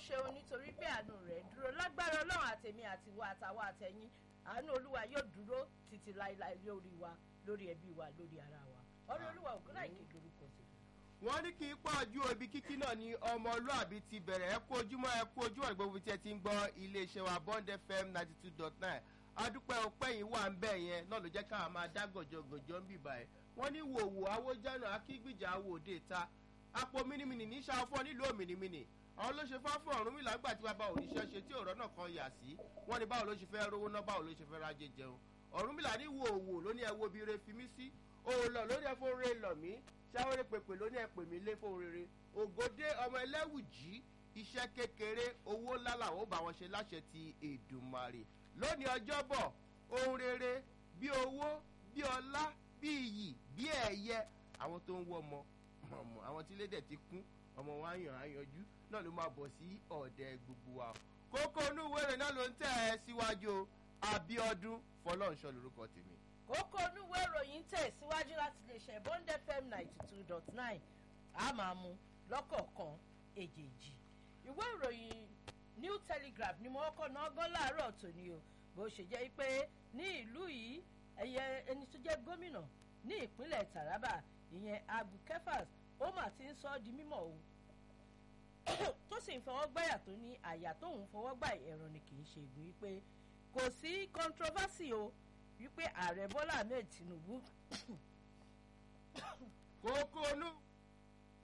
ṣeun nítorí pé àánú rẹ̀ ń dúró lágbára ọlọ́run àtẹ̀mí àtiwọ́ àtàwọn àtẹ̀yìn àánú olúwa yóò dúró títí láéláé lórí wa lórí ẹbí wa lórí ara wa ọ̀rẹ́ olúwa ògúnláìkè lórúkọ sí i. wọ́n ní kí n pọ̀ ju ibi kíkí náà ní ọmọlúàbí ti bẹ̀rẹ̀ ẹ kú ojúmọ́ ẹ kú ojúmọ́ gbogbo tí ẹ ti ń gbọ́ iléeṣẹ́ wa bond fm ninety two dot nine adúpẹ́ ọpẹ́ yìí wà ń bẹ̀ yẹn náà ló jẹ́ káwa máa dá gànjọ́gànjọ́ ń bìbà ẹ̀ wọ́n ní wòwò awójánà akígbìjà awòde ta apò mínímínì ní sàfọ́ nílùú òmìnimínì àwọn ló ṣe fáfọ́ ọ̀run mi lágbà tí bàbá òníṣẹ́ ṣe tí ọ̀rọ̀ náà kan yà sí wọ́n ní báwo ló ṣe fẹ́ rówó náà báwo ló ṣe fẹ́ rájẹ jẹun ọ̀run mi là ní wòwò ló ní ẹ wo bí re fi mí sí òòlọ̀ ló ní ẹ fún re lọ̀ mí ṣáwéré pèpè ló ní ẹ pè mí lé fún rere ògòdé ọmọ ẹlẹ́wùjì iṣẹ́ kékeré owó ńlá làwọn ò bá wọn ṣe láṣẹ ti èdùmarè lónìí ọjọ́bọ̀ ohun rere bí owó bí ọlá bí iyì bí ẹ̀yẹ àwọn tó ń wọ́ ọmọ ọmọ àwọn tí lédè ti kún ọmọ wọn àyàn àyànjú náà ló máa bọ̀ sí ọ̀dẹ gbogbo wa kókó inú wẹ̀rẹ̀ náà ló ń tẹ̀ ẹ́ síwájú o abiodun fọlọ́nṣọ́ lorúkọ tèmi. kókó onúwé ìròyìn tẹ̀ síwájú láti lè ṣe bond fm ninety two dot nine a máa mú lọ́kọ̀ọ̀kan èjèèjì ìwé ìròyìn new telegraph ni mo kọ́ náà gán láàárọ̀ tòní o bó ṣe jẹ́ pé ní ìlú yìí ẹ̀yẹ ẹni tó jẹ́ gómìnà ní ìpínlẹ̀ taraba ìyẹn abu kefas ó mà ti ń sọ ọ́ di mímọ̀ o tó sì ń fọwọ́ gbáyà tó ní àyà tóun fọwọ́ gbà ẹ̀rọ ni kì í ṣe ìgbín wípé kò sí controversy o wípé ààrẹ bọ́lá ahmed tinubu kókó inú